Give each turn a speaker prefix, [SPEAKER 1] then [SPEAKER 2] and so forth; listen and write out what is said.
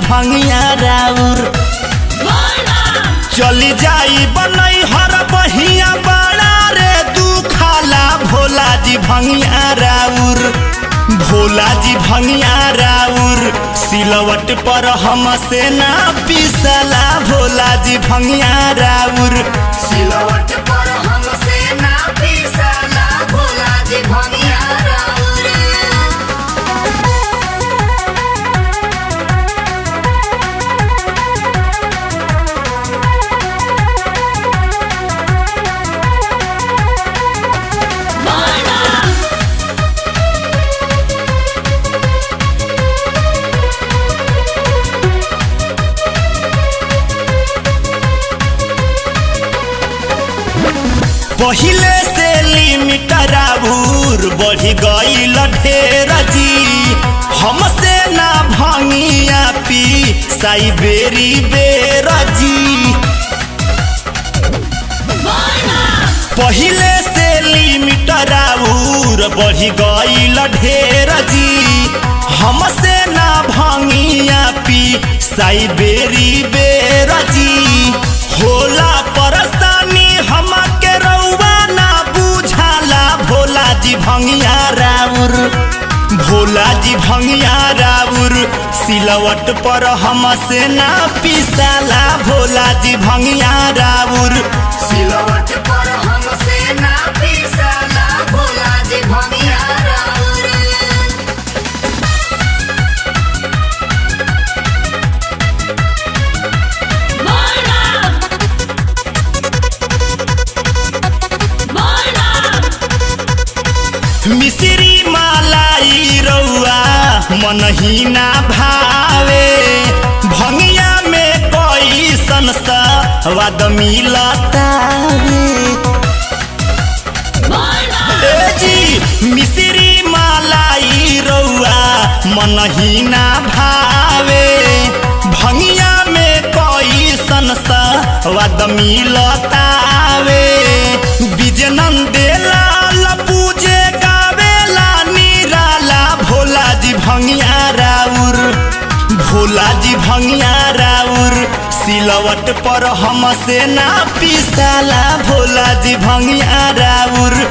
[SPEAKER 1] भंगिया राउर चली जाई बनई हर बहिया बड़ा रे तू खाला भोला जी भंगिया राउर भोला जी भंगिया राउर सिलवट पर हमसे ना पिसला भोला जी भंगिया राउर
[SPEAKER 2] सिलवट पर हमसे ना पिसला भोला जी भंगिया राउर
[SPEAKER 1] पहिले से लिमिट राउर बढ़ी गईल ढेर जी हमसे ना भंगिया पी साई बेरी बेर जी पहिले से लिमिट राउर बढ़ी गईल ढेर जी हमसे ना भंगिया पी साई बेरी बेर जी होला परेशानी हमके रउआ ना बुझाला भोला जी भंगिया राउर भोला जी भंगिया राउर सिलवट पर हमसे ना पिसाला भोला जी भंगिया राउर
[SPEAKER 2] सिलवट पर हमसे ना पिसला भोला जी भंगिया राउर
[SPEAKER 1] मिश्री मालाई रउआ मनहीना भावे भंगिया में कोई संस्वाद मिलतावे ए जी मिश्री मालाई रउआ मनहीना भावे भंगिया में कोई संस्वाद मिलतावे बिजनंदे लाल पूजे गावेला निराला भोला जी भंगिया राउर भोला जी भंगिया राउर सिलवट पर हमसे ना पिसाला भोला जी भंगिया राउर